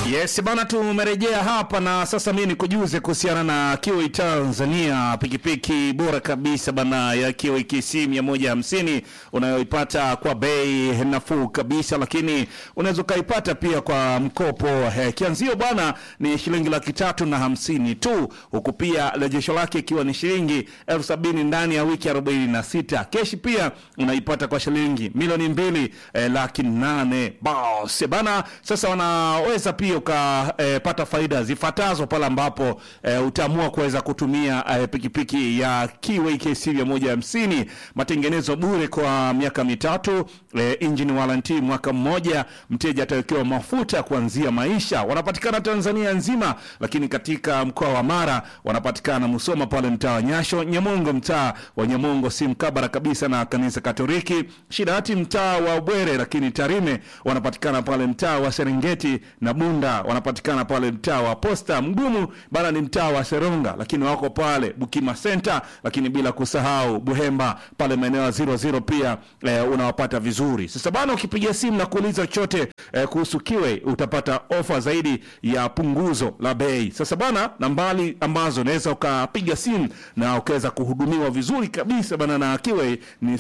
Yes bana, tumerejea hapa na sasa mimi nikujuze kuhusiana na Kiwi Tanzania, pikipiki bora kabisa bana ya Kiwi KC 150 unayoipata kwa bei nafuu kabisa, lakini unaweza ukaipata pia kwa mkopo. Eh, kianzio bwana ni shilingi laki tatu na hamsini tu, huku pia rejesho lake ikiwa ni shilingi elfu sabini ndani ya wiki 46. Keshi pia unaipata kwa shilingi milioni mbili eh, laki nane. Bas bana, sasa wanaweza pia ukapata eh, faida zifuatazo pale ambapo eh, utaamua kuweza kutumia eh, pikipiki ya Kiwi KC 150, matengenezo bure kwa miaka mitatu, eh, engine warranty mwaka mmoja, mteja atawekewa mafuta kuanzia maisha. Wanapatikana Tanzania nzima, lakini katika mkoa wa Mara wanapatikana Musoma pale mtaa wa Nyasho, Nyamongo mtaa wa Nyamongo si mkabara kabisa na kanisa Katoliki, Shirati mtaa wa Bwere, lakini Tarime wanapatikana pale mtaa wa Serengeti na Bunda wanapatikana pale mtaa wa Posta. Mgumu bana ni mtaa wa Seronga, lakini wako pale Bukima Center, lakini bila kusahau Buhemba pale maeneo ya 00 pia eh, unawapata vizuri. Sasa bana, ukipiga simu na kuuliza chochote eh, kuhusu Kiwe utapata ofa zaidi ya punguzo la bei. Sasa bana, nambari ambazo unaweza ukapiga simu na ukaweza kuhudumiwa vizuri kabisa bana na Kiwe ni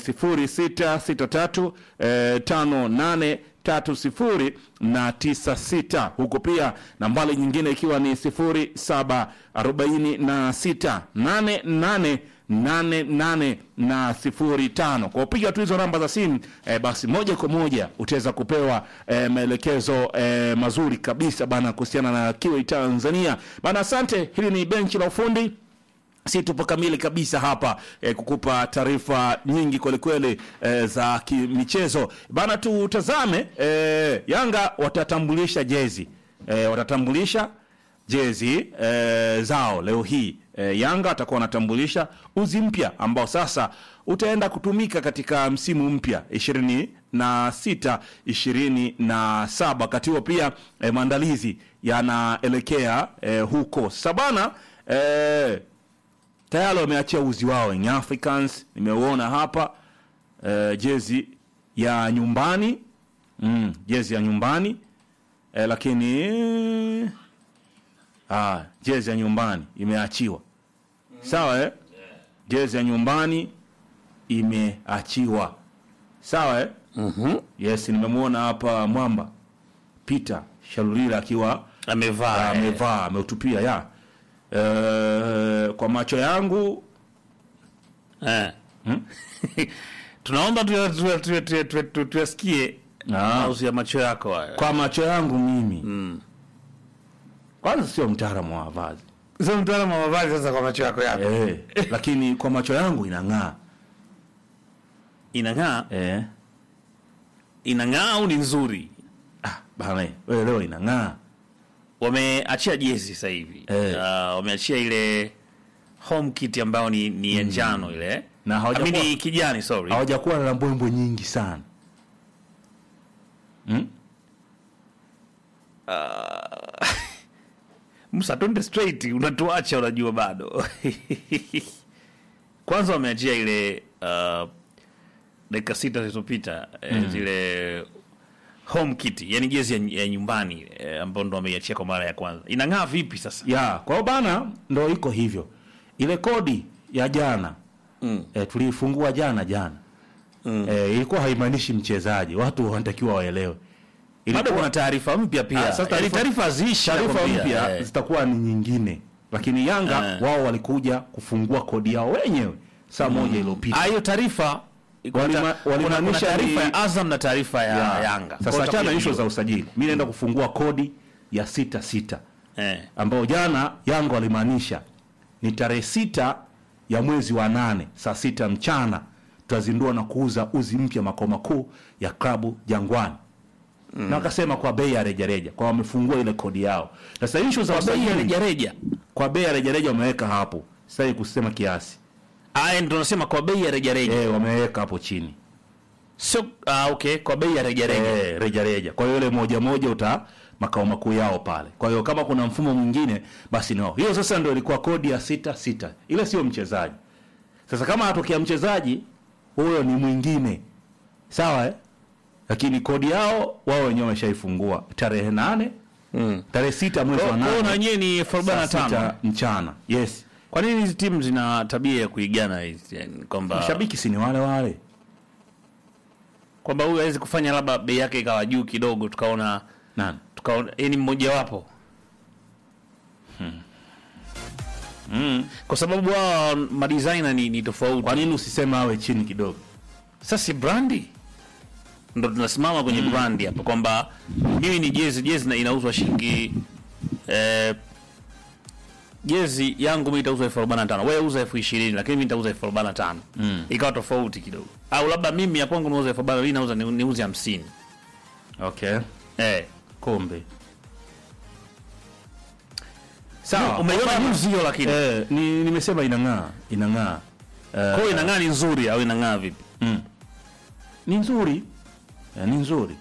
0663 eh, 58 tatu sifuri na tisa sita huko pia nambari nyingine ikiwa ni sifuri saba arobaini na sita nane nane nane nane na sifuri tano kwa upiga tu hizo namba za simu eh, basi moja kwa moja utaweza kupewa eh, maelekezo eh, mazuri kabisa bana kuhusiana na Kiwi Tanzania bana asante hili ni benchi la ufundi si tupo kamili kabisa hapa eh, kukupa taarifa nyingi kwelikweli eh, za kimichezo bana. Tutazame eh, Yanga watatambulisha jezi eh, watatambulisha jezi eh, zao leo hii eh, Yanga watakuwa wanatambulisha uzi mpya ambao sasa utaenda kutumika katika msimu mpya ishirini na sita ishirini na saba wakati huo pia eh, maandalizi yanaelekea eh, huko sabana eh, tayari wameachia uzi wao Young Africans, nimeuona hapa eh, jezi ya nyumbani mm, jezi ya nyumbani eh, lakini ah, jezi ya nyumbani imeachiwa sawa eh? jezi ya nyumbani imeachiwa sawa eh? Mhm. Yes, nimemwona hapa mwamba Peter Shalulila akiwa Amevaa. eh. amevaa ameutupia ya Eh, kwa macho yangu Eh. Tunaomba tuya- tuya- tuya- tuya- tuya- tuya- tuyasikie Ah. mauzi ya macho yako hayo. kwa macho yangu mimi kwanza sio mtaalamu wa mavazi Sasa mtaalamu wa mavazi sasa kwa macho yako yapo. eh, lakini kwa macho yangu inang'aa Inang'aa, eh. inang'aa au ni nzuri? ah, bana wewe leo inang'aa Wameachia jezi sasa hivi. Eh. Ah, wameachia ile home kit ambayo ni ni ya njano ile. Na hawajakuwa- Amini kijani sorry. hawajakuwa na mbwembwe nyingi sana hmm? Musa twende straight, unatuacha unajua bado. Kwanza wameachia ile uh, dakika sita zilizopita eh, zile home kit, yani jezi ya, ya nyumbani eh, ambayo ndo wameiachia kwa mara ya kwanza. Inang'aa vipi sasa? ya kwa hiyo bana ndo iko hivyo ile kodi ya jana Mm. eh, tuliifungua jana jana Mm. eh, ilikuwa haimaanishi mchezaji watu wanatakiwa waelewe Bado Ilikuwa- kuna taarifa mpya pia. Ah, sasa Yaani taarifa- taarifa haziishi taarifa nakwambia. mpya Eh. zitakuwa ni nyingine lakini yanga Eh. wao walikuja kufungua kodi yao wenyewe saa moja iliyopita Ah, hiyo taarifa kuna Walima- ta- kuna- kuna walimaanisha taarifa ni- ya Azam na taarifa ya Ya. Yanga. sasa Kwa achana na hiyo ishu za utakuja usajili mi naenda kufungua kodi ya sita sita Eh. ambayo jana yanga walimaanisha ni tarehe sita ya mwezi wa nane saa sita mchana tutazindua na kuuza uzi mpya makao makuu ya klabu jangwani na wakasema kwa bei ya rejareja kwa wamefungua ile kodi yao sasa ishu za Kwa bei ya usajili rejareja. kwa bei ya rejareja wameweka hapo sasa kusema kiasi Aya, ndo nasema kwa bei ya rejareja. eh wameweka hapo chini Sio ah, okay, kwa bei ya rejareja. eh rejareja kwa hiyo ile moja moja uta makao makuu yao pale kwa hiyo kama kuna mfumo mwingine basi no hiyo sasa ndio ilikuwa kodi ya sita sita ile sio mchezaji sasa kama atokea mchezaji huyo ni mwingine sawa eh? lakini kodi yao wao wenyewe wameshaifungua tarehe nane Mm. tarehe sita mwezi wa Kwa hiyo na nane wenyewe ni elfu arobaini na saa tano. sita mchana yes Kwa nini hizi timu zina tabia ya kuigana hizi yani kwamba mashabiki si ni wale wale kwamba huyu hawezi kufanya labda bei yake ikawa juu kidogo tukaona nani tukaona yeye ni mmoja wapo mm. kwa sababu wao madesigner ni, ni tofauti. kwa nini usisema awe chini kidogo Sasa si brandi ndo tunasimama kwenye brandi hapa kwamba mimi ni jezi jezi na inauzwa shilingi eh, jezi yangu mimi itauzwa elfu arobaini na tano wewe uza elfu ishirini lakini mimi nitauza elfu arobaini na tano Mm. ikawa tofauti kidogo, au labda mimi ya kwangu nauza elfu arobaini mimi nauza ni- niuze hamsini okay eh. kombe sawa Umeiona Kwa news hiyo lakini eh, ni, nimesema inang'aa inang'aa eh, kwa hiyo inang'aa ni nzuri au inang'aa vipi? mm. ni nzuri eh, ni nzuri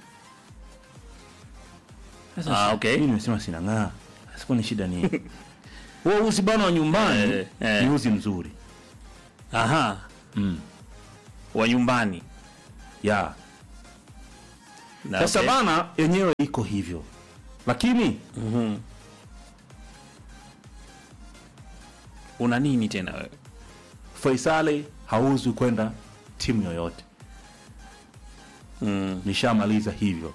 Sasa Ah, si- okay. mimi nimesema sinang'aa siku ni shida ni huo uzi bana wa nyumbani Eh, eh. ni uzi mzuri Aha, mm. wa nyumbani ya Na sasa okay. bana yenyewe iko hivyo lakini Mhm. una nini tena wewe? Faisali hauzwi kwenda timu yoyote Mm. nishamaliza hivyo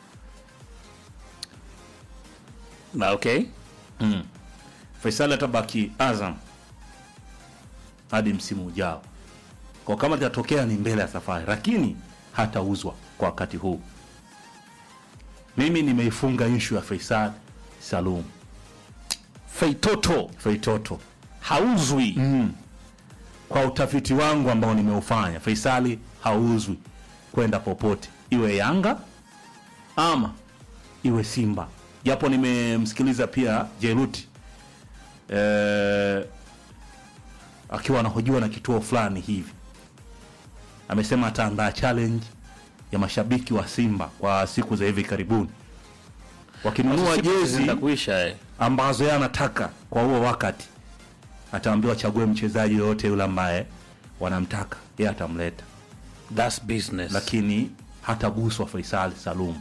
Na okay. mm. Faisali atabaki Azam hadi msimu ujao, kwa kama litatokea ni mbele ya safari, lakini hatauzwa kwa wakati huu. Mimi nimeifunga ishu ya Faisal Salum Feitoto Feitoto hauzwi. mm. kwa utafiti wangu ambao nimeufanya, Faisali hauzwi kwenda popote, iwe Yanga ama iwe Simba, japo nimemsikiliza pia Jeruti eh, akiwa anahojiwa na kituo fulani hivi, amesema ataandaa challenge ya mashabiki wa Simba kwa siku za hivi karibuni, wakinunua jezi zitakuisha eh. ambazo yeye anataka kwa huo wakati, ataambiwa chague mchezaji yoyote yule ambaye wanamtaka, yeye atamleta, That's business. lakini hataguswa Faisal Salum.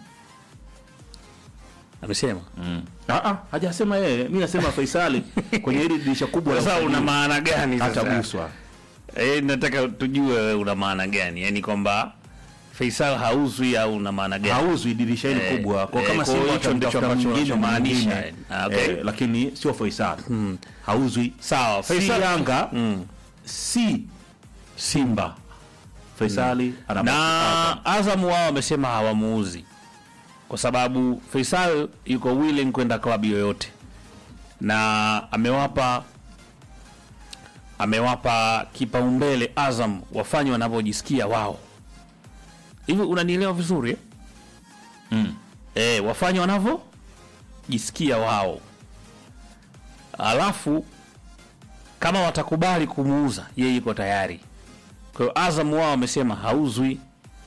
Amesema. Ah, ah, hajasema yeye, mi nasema Faisali kwenye hili dirisha kubwa la Sasa una usajili maana gani sasa? hataguswa. Eh, nataka tujue wewe una maana gani? Yaani kwamba Faisal hauzwi au una maana gani? Hauzwi dirisha hili Eh, kubwa, kwa eh, kama kwa Simba hicho ndicho watamtafuta ambacho mwingine unachomaanisha, mwingine, eh. Ah, okay. eh, lakini sio Faisal. Hauzwi Sawa, si Faisal Yanga Mm. si Simba. Faisali anabaki Azam. na Azam wao wamesema hawamuuzi kwa sababu Faisal yuko willing kwenda klabu yoyote, na amewapa amewapa kipaumbele Azam wafanye wanavyojisikia wao. Hivi unanielewa vizuri eh? Mm. E, wafanye wanavyojisikia wao, alafu kama watakubali kumuuza yeye yuko tayari. Kwa hiyo Azam wao wamesema hauzwi.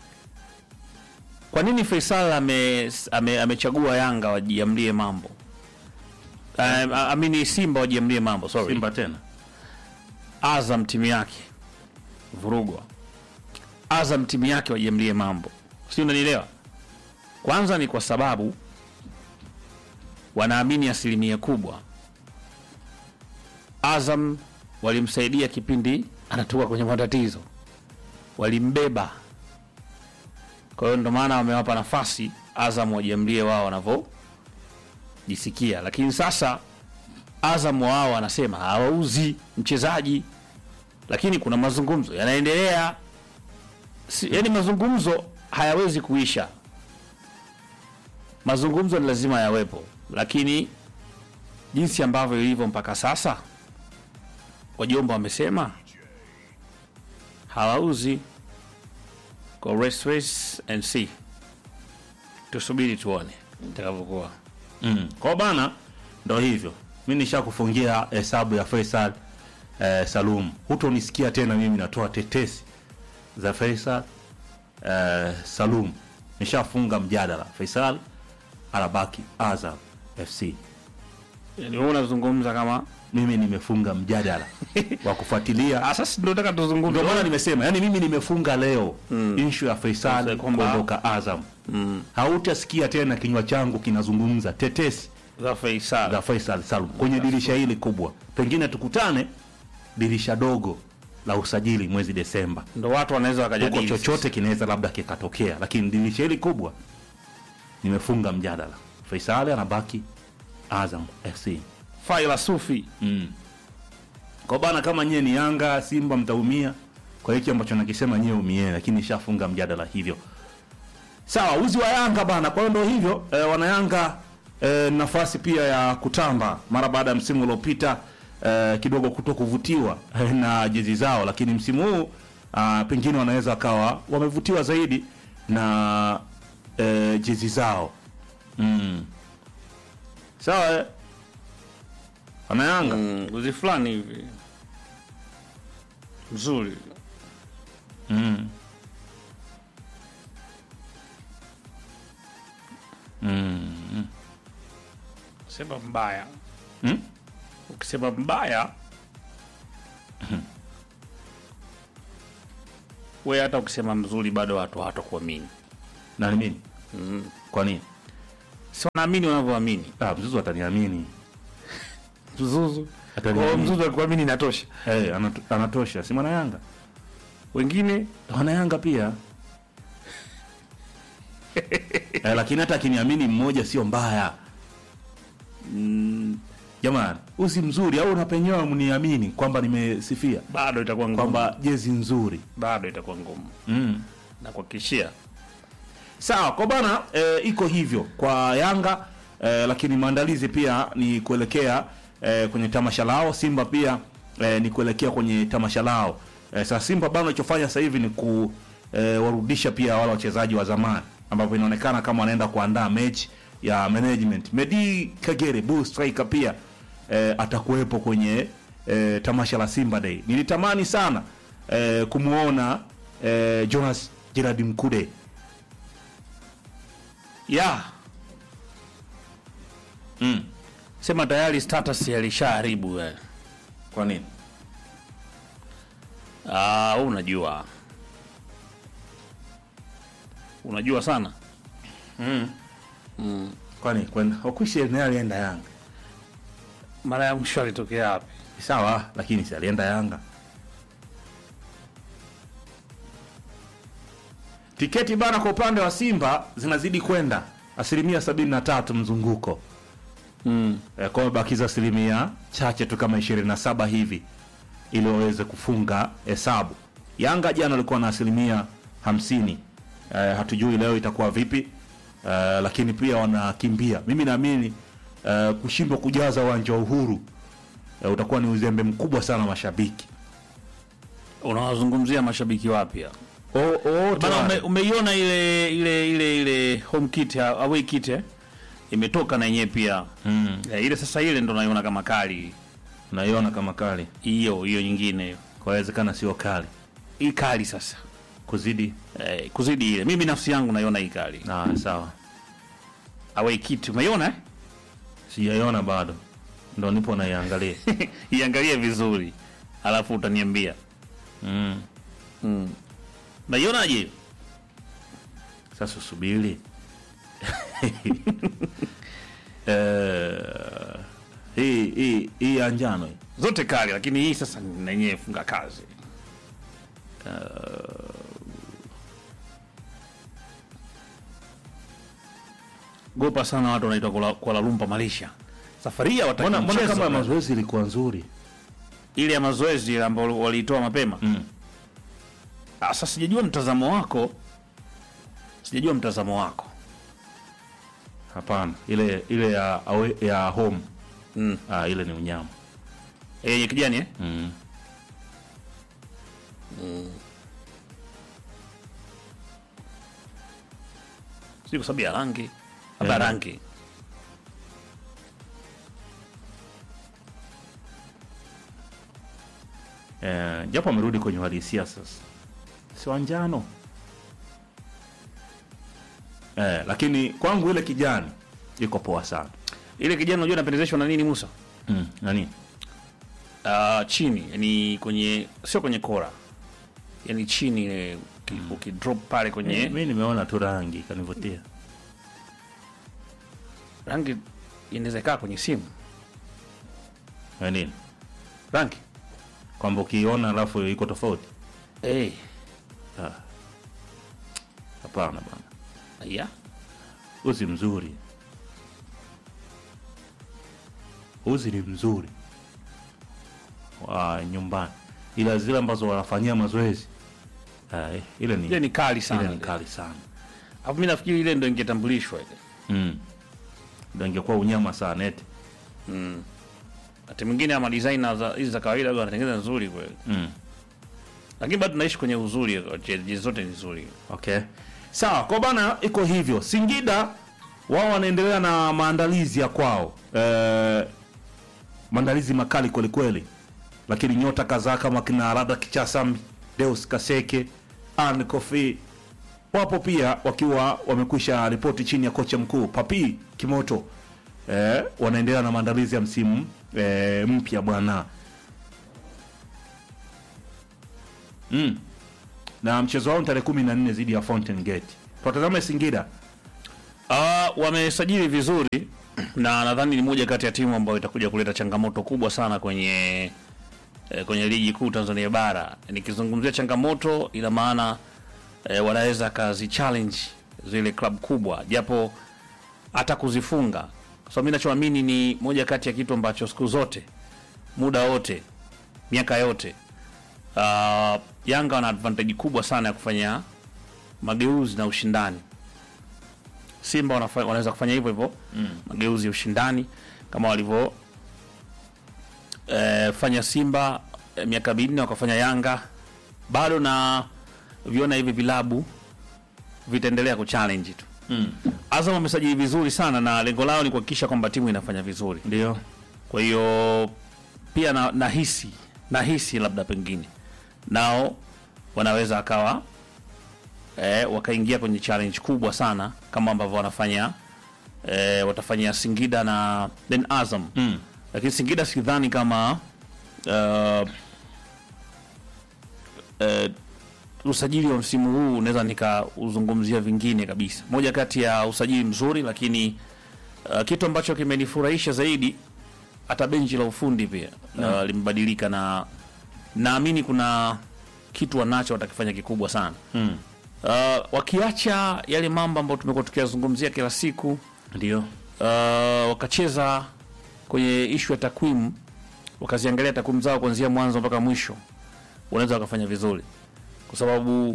Kwa nini Faisal ame, ame, amechagua Yanga wajiamlie mambo? Um, amini Simba wajiamlie mambo, sorry. Simba tena Azam timu yake vurugwa, Azam timu yake wajiamlie mambo, si unanielewa? Kwanza ni kwa sababu wanaamini asilimia kubwa Azam walimsaidia kipindi anatoka kwenye matatizo, walimbeba. Kwa hiyo ndo maana wamewapa nafasi Azam wajiamlie wao wanavyojisikia, lakini sasa Azam wao wanasema hawauzi mchezaji, lakini kuna mazungumzo yanaendelea. Si, yani mazungumzo hayawezi kuisha, mazungumzo ni lazima yawepo, lakini jinsi ambavyo ilivyo mpaka sasa, wajomba wamesema hawauzi. Go rest, rest and see, tusubiri tuone itakavyokuwa. mm. kwa bana, ndo hivyo. Mi nishakufungia hesabu ya Faisal eh, Salum, hutonisikia tena mimi natoa tetesi za Faisal eh, Salum. Nishafunga mjadala, Faisal anabaki Azam FC. Yani wewe unazungumza kama Mimi nimefunga mjadala wa kufuatilia Ah, sasa ndio nataka tuzungumze. ndio maana nimesema yani mimi nimefunga leo mm. inshu ya Faisal Sasa kwamba- kuondoka Azam mm. hautasikia tena kinywa changu kinazungumza tetesi za Faisal. za Faisal Salum kwenye dirisha hili kubwa, pengine tukutane dirisha dogo la usajili mwezi Desemba, Ndo watu wanaweza huko wakajadili. chochote kinaweza labda kikatokea, lakini dirisha hili kubwa nimefunga mjadala. Faisal anabaki Azam FC. Faila Sufi. Mm. Kwa bana, kama nyie ni Yanga Simba mtaumia kwa hiki ambacho nakisema, nyie umieni, lakini nishafunga mjadala hivyo. Sawa, uzi wa Yanga bana. Kwa hiyo ndo hivyo e, wana Yanga e, nafasi pia ya kutamba mara baada ya msimu uliopita e, kidogo kuto kuvutiwa eh, na jezi zao, lakini msimu huu ah, pengine wanaweza wakawa wamevutiwa zaidi na e, jezi zao mm. Sawa eh? wana Yanga Mm, uzi fulani hivi mzuri. Mm. Mm. Sema mbaya. Mm? Ukisema mbaya we hata ukisema mzuri bado watu hawatakuamini. Na ni mimi? Kwa nini? Si wanaamini wanavyoamini. Ah, Mzuzu ataniamini. Mzuzu. Ataniamini. Kwa mzuzu akuamini inatosha. Eh, anato, anatosha. Si mwana Yanga? Wengine Wana Yanga pia. eh, lakini hata akiniamini mmoja sio mbaya. Mm, jamani, usi mzuri au unapenyewa mniamini kwamba nimesifia bado itakuwa ngumu. kwamba jezi nzuri. bado itakuwa ngumu. Mm. Na kuhakikishia Sawa kwa bana e, iko hivyo kwa Yanga e, lakini maandalizi pia ni kuelekea e, kwenye tamasha lao. Simba pia e, ni kuelekea kwenye tamasha lao. E, sasa Simba bana alichofanya sasa hivi ni kuwarudisha pia wale wachezaji wa zamani ambapo inaonekana kama wanaenda kuandaa mechi ya management. Medi Kagere bull striker pia e, atakuwepo kwenye e, tamasha la Simba Day. Nilitamani sana e, kumuona e, Jonas Gerard Mkude ya mm. sema tayari status alishaharibu eh. Kwa nini? Ah, wewe unajua unajua sana Kwani kwenda Okushi naye alienda Yanga. mara ya mwisho alitokea wapi? Sawa, lakini si alienda Yanga. Tiketi bana kwa upande wa Simba zinazidi kwenda asilimia sabini na tatu mzunguko Mm. e, kwa bakiza asilimia chache tu kama ishirini na saba hivi ili waweze kufunga hesabu. Yanga jana walikuwa na asilimia hamsini. E, hatujui leo itakuwa vipi e, lakini pia wanakimbia. Mimi naamini e, kushindwa kujaza uwanja wa Uhuru e, utakuwa ni uzembe mkubwa sana wa mashabiki. Unawazungumzia mashabiki wapya O, o, bana, ume, umeiona ile ile ile ile home kit ya- away kit eh? imetoka na yenyewe pia mm, eh, ile sasa ile ndo naiona kama kali naiona kama kali, hiyo hiyo nyingine hiyo kwa wezekana sio kali hii kali sasa kuzidi. eh, kuzidi ile mimi nafsi yangu naiona hii kali Ah, sawa, away kit umeiona eh? sijaiona bado, ndo nipo naiangalia. iangalie vizuri alafu utaniambia mm. mm. naionaje Sasa usubiri Eh, hii hii hii ya njano hii. zote kali lakini hii sasa na yenyewe funga kazi gopa sana watu wanaitwa Kuala- Kuala Lumpur Malaysia safari hii hawataki Mbona mbona mchezo, kama bwana. mazoezi ilikuwa nzuri ile ya mazoezi ile ambayo waliitoa mapema mm. Ah, sasa sijajua mtazamo wako sijajua mtazamo wako Hapana, ile ile ya awe, ya home mm. ah, ile ni unyama Eh, yenye kijani eh? mm. sio kwa sababu ya rangi labda Eh. rangi eh, japo amerudi kwenye uhalisia sasa, si wa njano eh, lakini kwangu ile kijani iko poa sana ile kijani unajua inapendezeshwa na nini Musa mm. nani uh, chini yani kwenye sio kwenye kora yani chini ile uki- ukidrop pale kwenye mi nimeona tu rangi ikanivutia rangi inaweza kaa kwenye simu Ya nini rangi kwamba ukiona alafu iko tofauti hey. hapana bana ya uzi mzuri uzi ni mzuri wa nyumbani ila zile ambazo wanafanyia mazoezi ah, eh, ile ni ile ni kali ile sana ni kali sana alafu mi nafikiri ile ndo ingetambulishwa ile mm. ndo ingekuwa unyama sana eti hati mwingine ama designer za hizi za kawaida huwa wanatengeneza nzuri kweli mm. lakini bado tunaishi kwenye uzuri jezi zote ni nzuri Okay. Sawa, kwa bana iko hivyo. Singida wao wanaendelea na maandalizi ya kwao. Eh, maandalizi makali kweli kweli. Lakini nyota kadhaa kama kina Rada Kichasambi, Deus Kaseke, Anne Kofi wapo pia wakiwa wamekwisha ripoti chini ya kocha mkuu Papi Kimoto. Eh, wanaendelea na maandalizi ya msimu eh, mpya bwana. Mm na mchezo wao ni tarehe kumi na nne dhidi ya Fountain Gate. Tutazame Singida. Uh, wamesajili vizuri na nadhani ni moja kati ya timu ambayo itakuja kuleta changamoto kubwa sana kwenye eh, kwenye ligi kuu Tanzania bara. Nikizungumzia changamoto, ina maana eh, wanaweza kazi challenge zile club kubwa, japo hata kuzifunga, kwa sababu mimi nachoamini ni moja kati ya kitu ambacho siku zote, muda wote, miaka yote, uh, Yanga wana advantage kubwa sana ya kufanya mageuzi na ushindani. Simba wanafa- wanaweza kufanya hivyo hivyo mm. mageuzi ya ushindani kama walivyo eh, fanya Simba eh, miaka minne wakafanya Yanga, bado na viona hivi vilabu vitaendelea kuchallenge tu Mm. Azam wamesajili vizuri sana na lengo lao ni kuhakikisha kwamba timu inafanya vizuri. Ndio. Kwa hiyo pia na, nahisi nahisi labda pengine nao wanaweza akawa eh, wakaingia kwenye challenge kubwa sana kama ambavyo wanafanya eh, watafanyia Singida na then Azam Mm. lakini Singida sidhani kama uh, uh, usajili wa msimu huu unaweza nikauzungumzia vingine kabisa. Moja kati ya usajili mzuri, lakini uh, kitu ambacho kimenifurahisha zaidi hata benchi la ufundi pia uh, limebadilika na naamini kuna kitu wanacho watakifanya kikubwa sana Mm. uh, wakiacha yale mambo ambayo tumekuwa tukiyazungumzia kila siku Ndio. uh, wakacheza kwenye ishu ya takwimu, wakaziangalia takwimu zao kuanzia mwanzo mpaka mwisho, wanaweza wakafanya vizuri, kwa sababu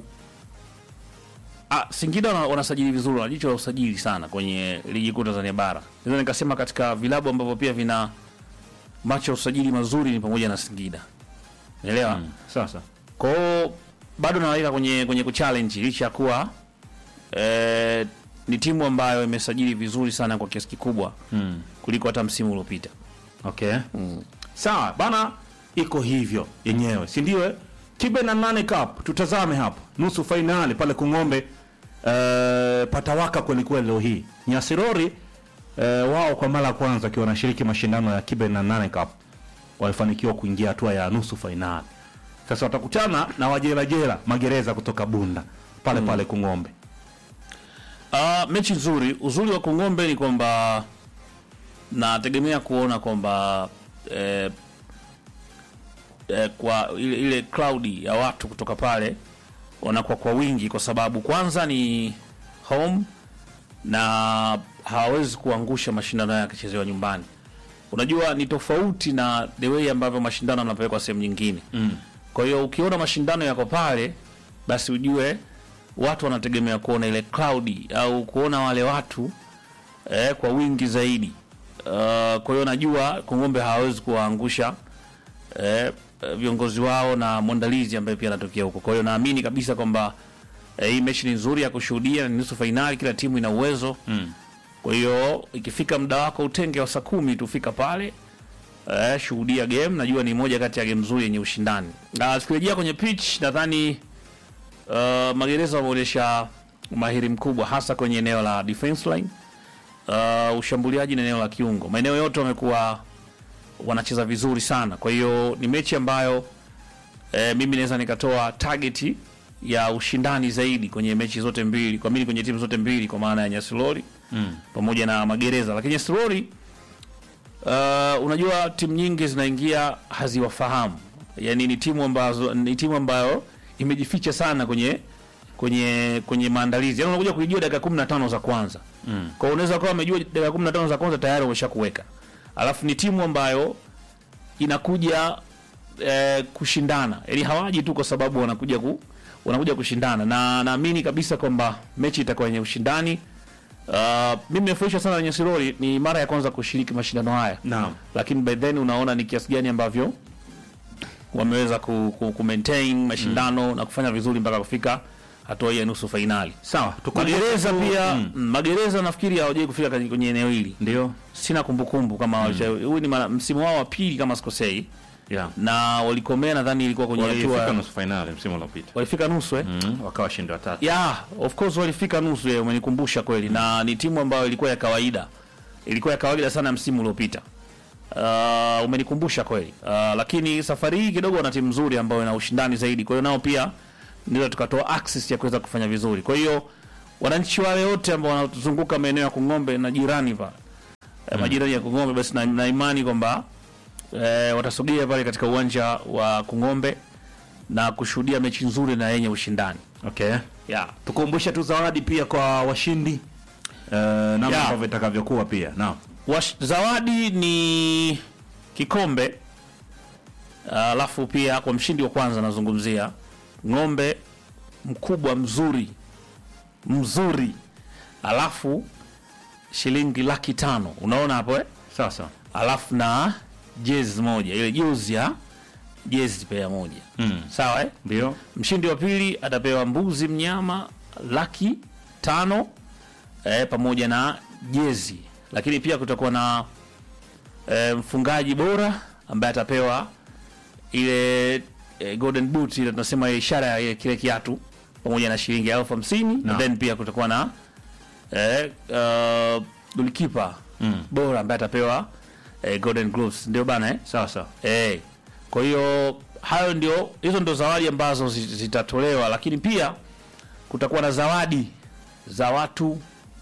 ah, Singida wana- wanasajili vizuri, wana jicho la usajili sana kwenye ligi kuu Tanzania bara. Naweza nikasema katika vilabu ambavyo pia vina macho ya usajili mazuri ni pamoja na Singida, unaelewa Mm. Sasa. kwa hiyo bado nawaweka kwenye kwenye kuchallenge licha ya kuwa eh, ni timu ambayo imesajili vizuri sana kwa kiasi kikubwa Mm. kuliko hata msimu uliopita. Okay. Sawa, bana iko hivyo yenyewe. Si ndio? eh? Kibe na nane Cup tutazame hapo. Nusu fainali pale Kung'ombe. Eh, patawaka kweli kweli leo hii. Nyasirori eh, wao kwa mara ya kwanza akiwa wanashiriki mashindano ya Kibe na nane Cup walifanikiwa kuingia hatua ya nusu fainali. Sasa watakutana na wajerajera magereza kutoka Bunda pale pale Kung'ombe. Uh, mechi nzuri. Uzuri wa Kongombe ni kwamba nategemea kuona kwamba eh, eh, kwa ile, ile cloud ya watu kutoka pale wanakuwa kwa wingi, kwa sababu kwanza ni home na hawawezi kuangusha mashindano haya yakichezewa nyumbani. Unajua ni tofauti na the way ambavyo mashindano yanapelekwa sehemu nyingine Mm. kwa hiyo ukiona mashindano yako pale, basi ujue watu wanategemea kuona ile cloud au kuona wale watu eh, kwa wingi zaidi. Uh, kwa hiyo najua Kongombe hawawezi kuwaangusha eh, viongozi wao na mwandalizi ambaye pia anatokea huko. Kwa hiyo naamini kabisa kwamba eh, hii mechi ni nzuri ya kushuhudia, ni nusu fainali, kila timu ina uwezo Mm. kwa hiyo ikifika muda wako utenge wa saa kumi tufika pale eh, shuhudia game. Najua ni moja kati ya game nzuri yenye ushindani. Na tukirejea kwenye pitch, nadhani uh, magereza wameonyesha umahiri mkubwa hasa kwenye eneo la defense line, uh, ushambuliaji na eneo la kiungo. Maeneo yote wamekuwa wanacheza vizuri sana. Kwa hiyo ni mechi ambayo eh, mimi naweza nikatoa target ya ushindani zaidi kwenye mechi zote mbili, kwa mimi kwenye timu zote mbili, kwa maana ya Nyasilori Mm. pamoja na magereza, lakini Nyasirori Uh, unajua timu nyingi zinaingia haziwafahamu, yaani ni timu ambazo ni timu ambayo imejificha sana kwenye kwenye kwenye maandalizi, yaani unakuja kuijua dakika 15 za kwanza mm. Kwa hiyo unaweza kuwa umejua dakika 15 za kwanza tayari umeshakuweka, alafu ni timu ambayo inakuja eh, kushindana, yaani hawaji tu kwa sababu wanakuja ku wanakuja kushindana, na naamini kabisa kwamba mechi itakuwa yenye ushindani. Uh, mimi nimefurahishwa sana na Nyesirori, ni mara ya kwanza kushiriki mashindano haya Naam. lakini by then unaona ni kiasi gani ambavyo wameweza ku, ku, ku maintain mashindano na kufanya vizuri mpaka kufika hatua hii ya nusu fainali. Sawa, tukumbuke Magereza tu- pia Mm. mm. Magereza nafikiri hawajai kufika kwenye kwenye eneo hili, Ndio. sina kumbukumbu kama mm. huu ni mara- msimu wao wa pili kama sikosei, Yeah. na walikomea nadhani ilikuwa kwenye Walifika hatua nusu finali msimu uliopita. walifika nusu eh? Mm, wakawa washindi wa tatu. Yeah, of course walifika nusu ya umenikumbusha kweli, na ni timu ambayo ilikuwa ya kawaida, ilikuwa ya kawaida sana msimu uliopita. Uh, umenikumbusha kweli. Uh, lakini safari hii kidogo wana timu nzuri ambayo ina ushindani zaidi, kwa hiyo nao pia ndio tukatoa access ya kuweza kufanya vizuri. Kwa hiyo wananchi wale wote ambao wanazunguka maeneo ya Kung'ombe na jirani pa mm. majirani ya Kung'ombe, basi na, na imani kwamba eh, watasogea pale katika uwanja wa Kung'ombe na kushuhudia mechi nzuri na yenye ushindani Okay. yeah. Tukumbushe tu zawadi pia kwa washindi. Uh, namna Yeah. ambavyo itakavyokuwa pia. Naam. Wash, zawadi ni kikombe alafu pia kwa mshindi wa kwanza nazungumzia ng'ombe mkubwa mzuri mzuri, alafu shilingi laki tano unaona hapo eh? Sasa. alafu na jezi moja ile jozi ya jezi pea moja Mm. sawa eh? Ndio. Mshindi wa pili atapewa mbuzi mnyama laki tano eh, pamoja na jezi, lakini pia kutakuwa na eh, mfungaji bora ambaye atapewa ile eh, golden boot ile tunasema ishara ya ile kile kiatu pamoja na shilingi elfu hamsini No. na then pia kutakuwa na eh, uh, golikipa Mm. bora ambaye atapewa eh, golden gloves ndio bana eh? Sasa. Eh, kwa hiyo hayo ndio hizo ndio zawadi ambazo zi- zitatolewa, lakini pia kutakuwa na zawadi za watu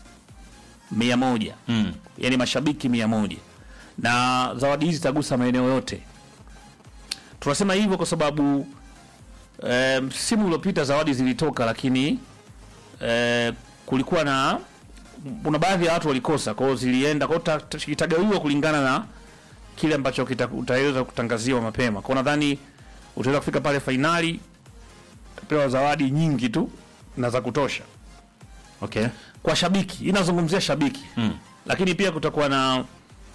mia moja Mm. yani mashabiki mia moja na zawadi hizi zitagusa maeneo yote. Tunasema hivyo kwa sababu eh, msimu uliopita zawadi zilitoka, lakini eh, kulikuwa na kuna baadhi ya watu walikosa, kwa hiyo zilienda kwa hiyo ta- ta- kitagawiwa kulingana na kile ambacho kita- utaweza kutangaziwa mapema. Kwa nadhani utaweza kufika pale fainali utapewa zawadi nyingi tu na za kutosha Okay. kwa shabiki, inazungumzia shabiki Mm. lakini pia kutakuwa na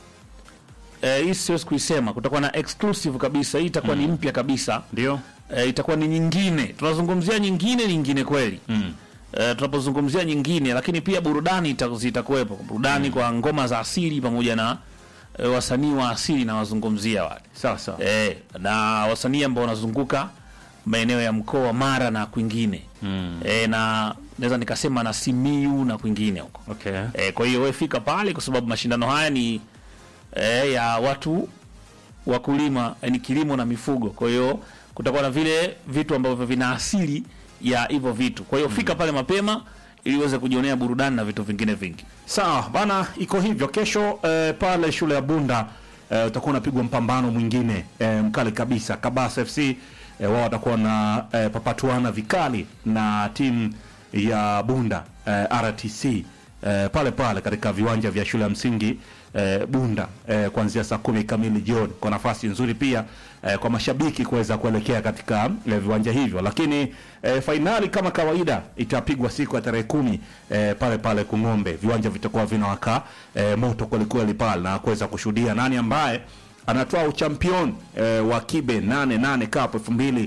eh, hii siwezi kuisema, kutakuwa na exclusive kabisa. Hii itakuwa ni mpya kabisa Ndio. eh, itakuwa ni nyingine. Tunazungumzia nyingine nyingine kweli Mm. eh, tunapozungumzia nyingine, lakini pia burudani ita- zitakuwepo burudani kwa ngoma za asili pamoja na eh, wasanii wa asili na wazungumzia wale Sasa. eh, na wasanii ambao wanazunguka maeneo ya mkoa wa Mara na kwingine Mm. eh, na naweza nikasema na Simiu na kwingine huko Okay. eh, kwa hiyo wewe fika pale, kwa sababu mashindano haya ni eh, ya watu wakulima, eh, ni kilimo na mifugo. Kwa hiyo kutakuwa na vile vitu ambavyo vina asili ya hivyo vitu. Kwa hiyo fika pale mapema ili uweze kujionea burudani na vitu vingine vingi. Sawa bana, iko hivyo. Kesho eh, pale shule ya Bunda eh, utakuwa unapigwa mpambano mwingine eh, mkali kabisa. Kabasa FC eh, wao watakuwa na eh, papatuana vikali na timu ya Bunda eh, RTC eh, pale pale katika viwanja vya shule ya msingi eh, Bunda eh, kuanzia saa kumi kamili jioni, kwa nafasi nzuri pia eh, kwa mashabiki kuweza kuelekea katika eh, viwanja hivyo, lakini eh, fainali kama kawaida itapigwa siku ya tarehe kumi eh, pale pale Kung'ombe. Viwanja vitakuwa vinawaka eh, moto kwelikweli pale na kuweza kushuhudia nani ambaye anatoa uchampion eh, wa Kibe 88 Cup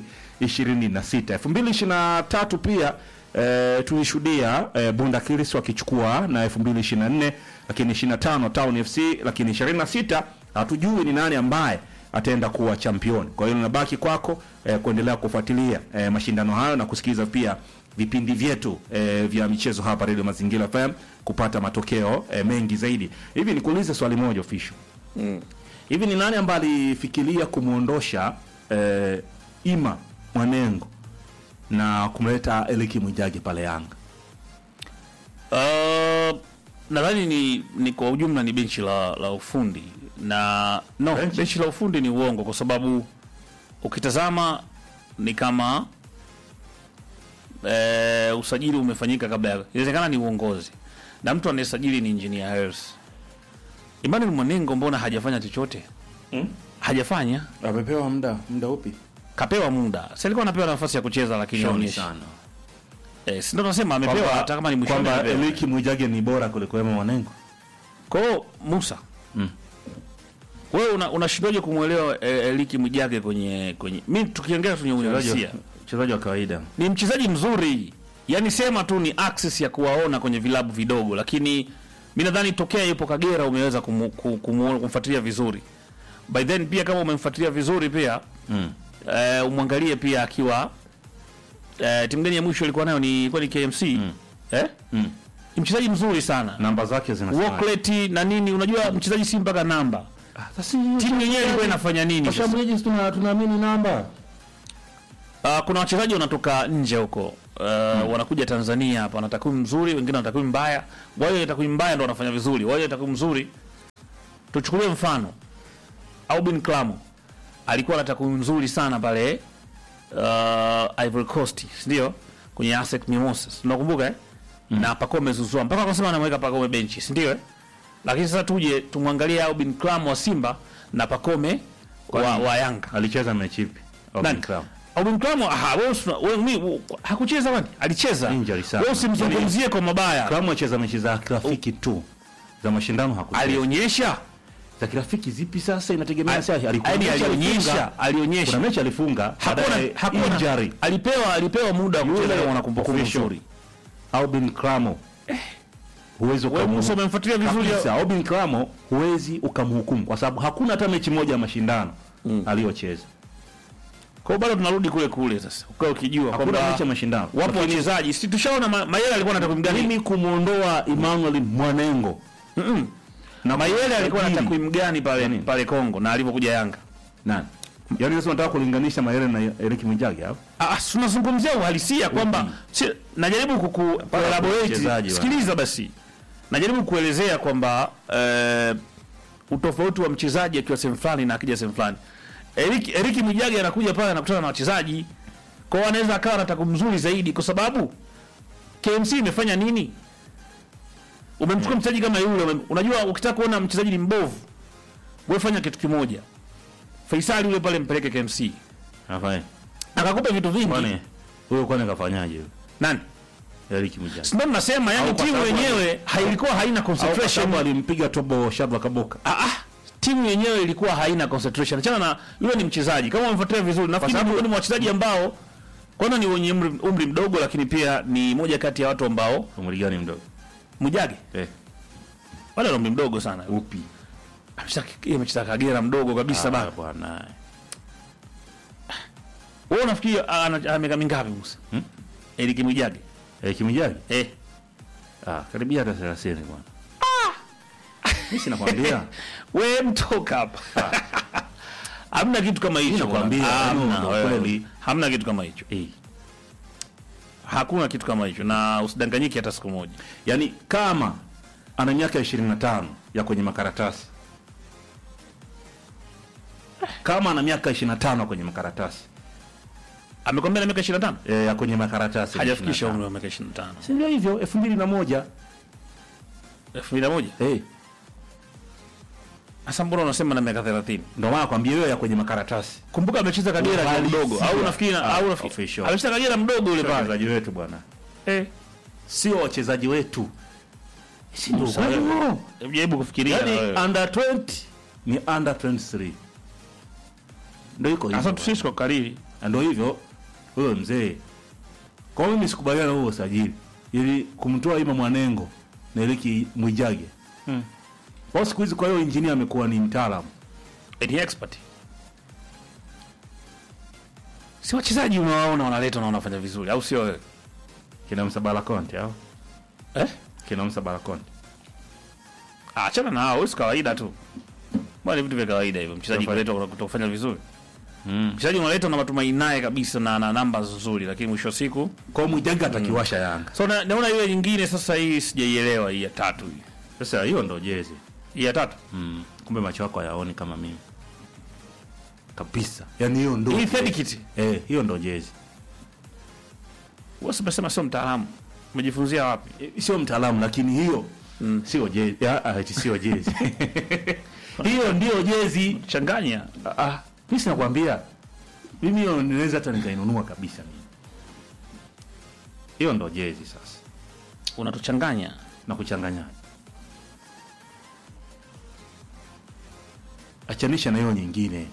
2026 2023 pia eh, tulishuhudia eh, Bunda Kiris wakichukua na 2024 lakini 25 Town FC lakini 26 hatujui ni nani ambaye ataenda kuwa champion. Kwa hiyo linabaki kwako eh, kuendelea kufuatilia eh, mashindano hayo na kusikiliza pia vipindi vyetu eh, vya michezo hapa Radio Mazingira FM kupata matokeo eh, mengi zaidi. Hivi nikuulize swali moja official. Hivi ni nani ambaye alifikiria kumwondosha eh, Ima Mwanengo na kumleta Eliki Mwijage pale Yanga? Uh, nadhani ni, ni kwa ujumla ni benchi la, la ufundi na no Benchi. benchi la ufundi ni uongo kwa sababu ukitazama ni kama eh, usajili umefanyika kabla ya inawezekana ni uongozi na mtu anayesajili ni engineer Hersi Emmanuel Mwanengo mbona hajafanya chochote Hmm? hajafanya Amepewa muda muda upi? kapewa muda si alikuwa anapewa nafasi ya kucheza lakini Shauri haonyeshi sana. eh, si ndo nasema amepewa hata kama ni mwishoni kwamba amepewa. Eliki Mwijage ni bora kuliko Emma Mwanengo. Kwa hiyo Musa, Mm. wewe una- unashindwaje kumwelewa eh, Eliki Mwijage kwenye kwenye mimi tukiongea kwenye uhalisia Mchezaji wa kawaida. ni mchezaji mzuri, yaani sema tu ni access ya kuwaona kwenye vilabu vidogo, lakini mi nadhani tokea yupo Kagera umeweza kumu, ku- kumu, kumfuatilia vizuri. By then pia kama umemfuatilia vizuri pia Mm. eh, umwangalie pia akiwa eh, timu gani ya mwisho ilikuwa nayo ni ilikuwa ni KMC eh? Mm. Ni mchezaji mzuri sana Namba zake zinasema. Walklet na nini, unajua mchezaji si mpaka namba. Timu yenyewe ilikuwa inafanya nini? sasa? Washambuliaji tuna tunaamini namba. Uh, kuna wachezaji wanatoka nje huko uh, wanakuja Tanzania hapa, wana takwimu nzuri, wengine wana takwimu mbaya. Wale wenye takwimu mbaya ndo wanafanya vizuri, wale wenye takwimu nzuri. Tuchukulie mfano Aubin Klamo alikuwa na takwimu nzuri sana pale uh, Ivory Coast, ndio kwenye ASEC Mimosas, unakumbuka eh? na Pacome Zouzoua mpaka akasema anamweka Pacome benchi, si ndio eh? Lakini sasa tuje tumwangalie Aubin Klamo wa Simba na Pacome wa, Kwani- wa Yanga Alicheza mechi ipi? nani? Aubin Kramo. Aubin Kramo aha, wewe usina- wewe mi u- hakucheza wani? Alicheza. Injury sana. Wewe usimzungumzie kwa mabaya. Kramo acheza mechi za kirafiki tu. Za mashindano hakucheza. Alionyesha, Za kirafiki zipi sasa inategemea Ali- sasa alikuwa yaani mechi alionyesha, alifunga. alionyesha. Kuna mechi alifunga. Hakuna baadaye hakuna injury. alipewa alipewa muda wa kucheza Yule kama wana kumbukumbu official. nzuri. Aubin Kramo. Huwezi Wewe ukamu Musa umemfuatilia vizuri. Kabisa, Aubin Kramo huwezi ukamhukumu kwa sababu hakuna hata mechi moja ya mashindano aliyocheza. Kwa hiyo bado tunarudi kule kule sasa. Ukae ukijua Hakuna kwamba mechi ya mashindano. wapo wachezaji. Si tushaona Ma- Mayele alikuwa na takwimu gani? mimi kumuondoa Emmanuel Mwanengo Mm-mm. na Mayele alikuwa na Sajili. takwimu gani pale Nani? pale Kongo na alipokuja Yanga? nani? Yaani sasa unataka kulinganisha Mayele na Eric Mwijage hapo? Ah, si tunazungumzia uhalisia kwamba si, najaribu kuku kuelaborate. wachezaji wa- Sikiliza basi, najaribu kuelezea kwamba eh, utofauti wa mchezaji akiwa sehemu fulani na akija sehemu fulani. Eric Eric Mwijage anakuja pale anakutana na wachezaji kwa hiyo anaweza akawa na takwimu nzuri zaidi, kwa sababu KMC imefanya nini? Umemchukua mchezaji kama yule, umem- unajua ukitaka kuona mchezaji ni mbovu, wewe fanya kitu kimoja. Faisali yule pale mpeleke KMC Afanye. akakupa vitu vingi. Kwani huyo kwani kafanyaje huyo? Nani? Eric Mwijage. Ndio nasema yani Au kwa timu sababu yenyewe hailikuwa haina Au kwa concentration. sababu alimpiga tobo Shadwa Kaboka. Ah, ah, timu yenyewe ilikuwa haina concentration. Achana na yule ni mchezaji. Kama umemfuatilia vizuri, nafikiri sababu- miongoni mwa wachezaji ambao kwanza ni wenye umri, umri mdogo lakini pia ni moja kati ya watu ambao Umri gani mdogo? Mwijage Eh, wala ana umri mdogo sana. upi? Amecheza yeye amecheza Kagera mdogo kabisa Ah, bana. bwana. Wewe unafikiri ah, ana ana miaka mingapi Musa? Hmm? Eric Mwijage. Eric Mwijage? Eh, Ah, karibia hata 30 bwana. Mimi sinakwambia. we mtoka hapa. Hamna kitu kama hicho. nakwambia, bwana. yaani Hamna, ndio wewe. kweli. Hamna kitu kama hicho. Eh. Hakuna kitu kama hicho na usidanganyike hata siku moja. Yaani kama ana miaka 25 ya kwenye makaratasi. Kama ana miaka 25 kwenye makaratasi. Amekwambia na miaka 25? E, ya kwenye makaratasi. Hajafikisha 25. umri wa miaka 25. Si ndio hivyo 2001. 2001. Eh, Sasa mbona unasema na miaka 30? ndio maana kwambia hiyo ya kwenye makaratasi. Kumbuka amecheza Kagera akiwa Uhalisia. mdogo au unafikiri Ah, au unafikiri official. amecheza Kagera mdogo yule pale. Wachezaji wetu bwana. Eh. Sio wachezaji wetu. Si ndio Musa, kweli wewe. huo? Hebu Jaribu kufikiria na Yaani wewe. under 20 ni under 23. Ndio iko hivyo. Sasa bwana. tusisi kwa kariri. Na ndio hivyo wewe mzee. Kwa hiyo mimi sikubaliana na huo usajili ili kumtoa Ima Mwanengo na Eliki Mwijage. Mm. Kwa siku hizi kwa hiyo engineer amekuwa ni mtaalamu. Ni expert. Si wachezaji unawaona wanaleta na wanafanya vizuri au sio wewe? Kina Msabala Conte au? Eh? Kina Msabala Conte. Ah, achana na hao, si kawaida tu. Bwana ni vitu vya kawaida hivyo. Mchezaji Tofauti. kaletwa kutofanya vizuri. Mm. Mchezaji unaletwa na matumaini naye kabisa na na namba nzuri lakini mwisho wa siku Kwa hiyo Mwijage atakiwasha Yanga. so na, naona ile nyingine sasa hii sijaielewa hii ya tatu hii. Sasa hiyo ndo jezi. Hii ya tatu. Mm. kumbe macho yako hayaoni kama mimi kabisa yani hiyo ndo Hii third kit. eh, hiyo ndo jezi Wewe umesema sio mtaalamu. Umejifunzia wapi? Eh, sio mtaalamu lakini hiyo mm. sio jezi ah, ah, eti sio jezi hiyo ndio jezi Changanya. Ah, ah, mi sinakwambia mimi hiyo ninaweza hata nikainunua kabisa mimi hiyo ndo jezi sasa Unatuchanganya. na kuchanganya achanisha na hiyo nyingine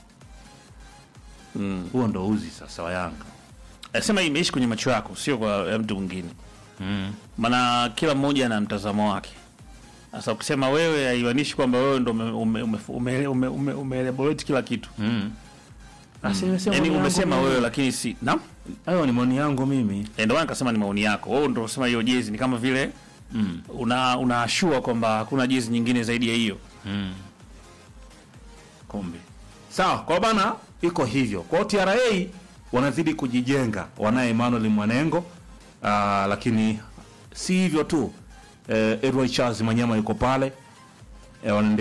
Mm. huo ndo uzi sasa wa Yanga Nasema hii imeishi kwenye macho yako, sio kwa ya mtu mwingine. Maana kila mmoja ana mtazamo wake. Sasa ukisema wewe haimaanishi kwamba wewe ndo ume, ume, ume, ume, ume, ume, ume elaborate kila kitu. Basi nimesema Yaani maoni umesema yangu wewe mimi. lakini si. Naam. hayo ni maoni yangu mimi Eh, Ndio maana nikasema ni maoni yako. Wewe ndio unasema hiyo jezi ni kama vile mm. una unaashua kwamba hakuna jezi nyingine zaidi ya hiyo. kumbe sawa kwa bana iko hivyo kwao TRA wanazidi kujijenga wanaye Emmanuel Mwanengo aa, lakini si hivyo tu eh, Edward Charles Manyama yuko pale eh, wanaendelea